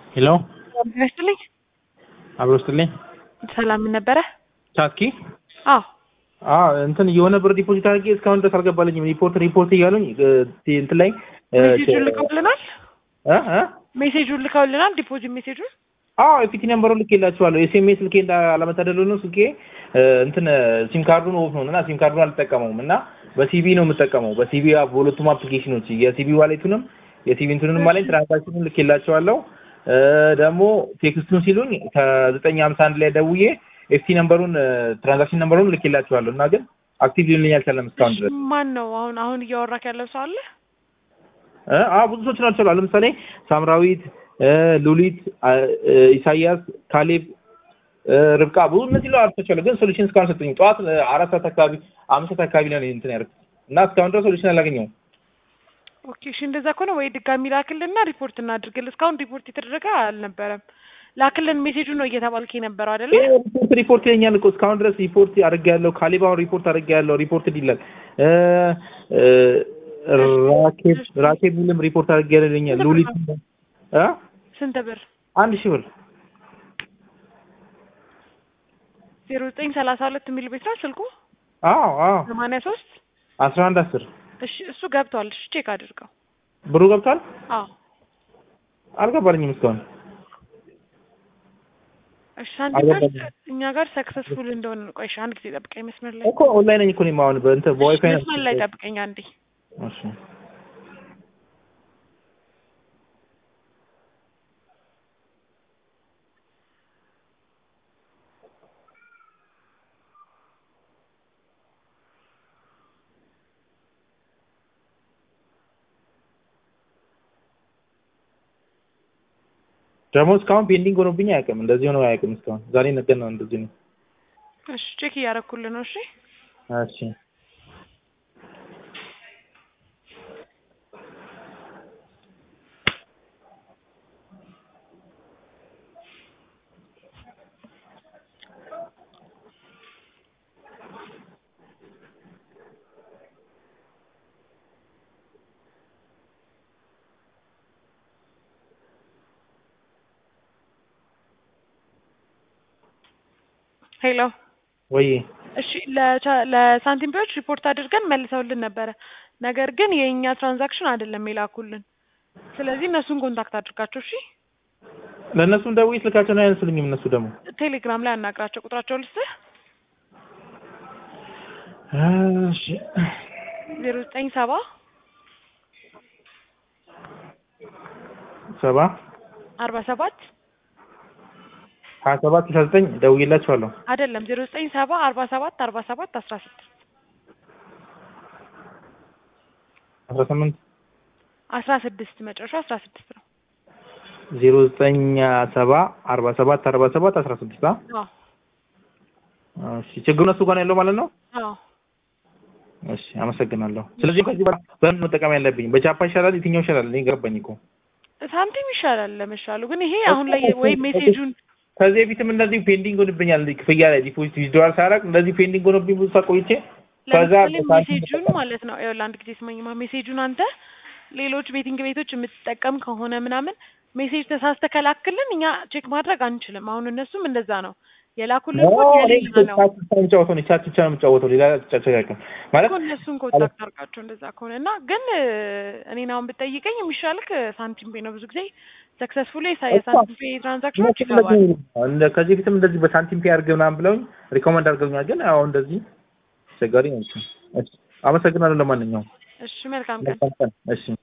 ሄሎ ይመስልኝ አብሮ ስትልኝ ሰላም ምን ነበረ? ቻትኪ አዎ አዎ እንትን የሆነ ብር ዲፖዚት አድርጌ እስካሁን ድረስ አልገባልኝም። ሪፖርት ሪፖርት እያሉኝ እ፣ እንትን ላይ እ፣ ሜሴጁን ልከውልናል። እ እ ሜሴጁን ልከውልናል። ዲፖዚት ሜሴጁን አዎ የፊት ነምበሩን ልኬላችኋለሁ። ኤስኤምኤስ ልኬ እንዳለመታደሉ ነው ስልኬ እ፣ እንትን ሲም ካርዱን ኦፍ ነው እና ሲም ካርዱን አልጠቀመውም እና በሲቢ ነው የምጠቀመው። በሲቢ በሁለቱም አፕሊኬሽኖች የሲቢ ዋሌቱንም የሲቢ እንትኑንም አለኝ ትራንዛክሽኑን ልኬላቸዋለሁ። እ፣ ደግሞ ቴክስቱን ሲሉኝ ከዘጠኝ ሀምሳ አንድ ላይ ደውዬ ኤፍቲ ነምበሩን ትራንዛክሽን ነምበሩን ልኬላቸዋለሁ እና ግን አክቲቭ ሊሆንልኝ አልቻለም እስካሁን ድረስ። ማን ነው አሁን አሁን እያወራክ ያለው ሰው አለ? እ፣ አዎ ብዙ ሰዎች ናቸው። ለምሳሌ ሳምራዊት እ፣ ሉሊት አ፣ እ፣ ኢሳያስ፣ ካሌብ እ፣ ርብቃ ብዙ እነዚህ ለው አርቶቻለሁ ግን ሶሉሽን እስካሁን ሰጡኝ። ጠዋት እ፣ አራት ሰዓት አካባቢ አምስት ሰዓት አካባቢ ነው እንትን ያደርኩት እና እስካሁን ድረስ ሶሉሽን አላገኘሁም። ኦኬ እሺ፣ እንደዛ ከሆነ ወይ ድጋሚ ላክልና ሪፖርት እናድርግል። እስካሁን ሪፖርት የተደረገ አልነበረም። ላክልን ሜሴጁ ነው እየተባልክ የነበረው አይደለ? ይሄ ሪፖርት ሪፖርት ይለኛል እኮ እስካሁን ድረስ ሪፖርት አድርጌያለሁ። ካሌብ አሁን ሪፖርት አድርጌያለሁ። ሪፖርት ይላል እ፣ እ፣ ራኬብ ራኬብ ሚልም ሪፖርት አድርጌያለሁ ይለኛል። ሉሊት እ ስንት ብር? አንድ ሺህ ብር ዜሮ ዘጠኝ ሰላሳ ሁለት የሚል ቤት ነው ስልኩ አዎ አዎ ሰማንያ ሶስት አስራ አንድ አስር እሺ እሱ ገብቷል። እሺ ቼክ አድርገው። ብሩ ገብቷል። አዎ አልገባልኝም እስካሁን እሺ ሳንቲም ጋር አልገባኝም። እኛ ጋር ሰክሰስፉል እንደሆነ ነው። ቆይ እሺ አንድ ጊዜ ጠብቀኝ መስመር ላይ እኮ ኦንላይን ነኝ እኮ እኔም አሁን በእንትን በዋይፋይ ነው። መስመር ላይ ጠብቀኝ አንዴ። እሺ ደግሞ እስካሁን ፔንዲንግ ሆኖብኝ አያውቅም። እንደዚህ ሆኖ አያውቅም እስካሁን። ዛሬ ነገ ነው እንደዚህ ነው። እሺ ቼክ እያደረኩልህ ነው። እሺ እሺ ሄሎ ወይ እሺ ለቻ- ለሳንቲም ፔዎች ሪፖርት አድርገን መልሰውልን ነበረ። ነገር ግን የእኛ ትራንዛክሽን አይደለም የላኩልን። ስለዚህ እነሱን ኮንታክት አድርጋቸው። እሺ ለእነሱም ደውዬ ስልካቸውን አያነሱልኝም። እነሱ ደግሞ ቴሌግራም ላይ አናግራቸው። ቁጥራቸው ልስጥህ እሺ ዜሮ ዘጠኝ ሰባ ሰባ አርባ ሰባት ሀያ ሰባት ስልሳ ዘጠኝ ደውዬላቸዋለሁ። አይደለም ዜሮ ዘጠኝ ሰባ አርባ ሰባት አርባ ሰባት አስራ ስድስት አስራ ስምንት አስራ ስድስት መጨረሻው አስራ ስድስት ነው። ዜሮ ዘጠኝ ሰባ አርባ ሰባት አርባ ሰባት አስራ ስድስት አዎ እሺ ችግሩ እነሱ ጋር ነው ያለው ማለት ነው። አዎ እሺ አመሰግናለሁ። ስለዚህ ከዚህ በኋላ በምን መጠቀም ያለብኝ በቻፓ ይሻላል? የትኛው ይሻላል? እኔ ገባኝ እኮ ሳንቲም ይሻላል ለመሻሉ። ግን ይሄ አሁን ላይ ወይ ሜሴጁን ከዚህ በፊትም እንደዚህ ፔንዲንግ ሆንብኛል። ክፍያ ላይ ዲፖዚት ዊዝድዋል ሳደርግ እንደዚህ ፔንዲንግ ሆኖብኝ ብዙ ሰዓት ቆይቼ ከዛ ለምሳሌ በሳንቲም ሜሴጁን ማለት ነው ይኸውልህ አንድ ጊዜ ስማኝማ ሜሴጁን አንተ ሌሎች ቤቲንግ ቤቶች የምትጠቀም ከሆነ ምናምን ሜሴጅ ተሳስተ ከላክልን እኛ ቼክ ማድረግ አንችልም። አሁን እነሱም እንደዛ ነው የላኩልን ኮድ የሌላ ነው ቻት ብቻ ነው የምጫወተው እኔ ቻት ብቻ ነው የምጫወተው ሌላ ጫቸው አያውቅም ማለት እኮ እነሱን ኮንታክት አድርጋቸው እንደዛ ከሆነ እና ግን እኔን አሁን ብጠይቀኝ የሚሻልክ ሳንቲም ፔ ነው። ብዙ ጊዜ ሰክሰስፉሊ የሳንቲም ፔ ትራንዛክሽኖች ይገባል። እንደ- ከዚህ በፊትም እንደዚህ በሳንቲም ፔ አድርገህ ምናምን ብለውኝ ሪኮመንድ አድርገውኛል። ግን አሁን እንደዚህ አስቸጋሪ ነው። እሺ፣ አመሰግናለሁ። ለማንኛውም እሺ መልካም ቀን። መልካም ቀን። እሺ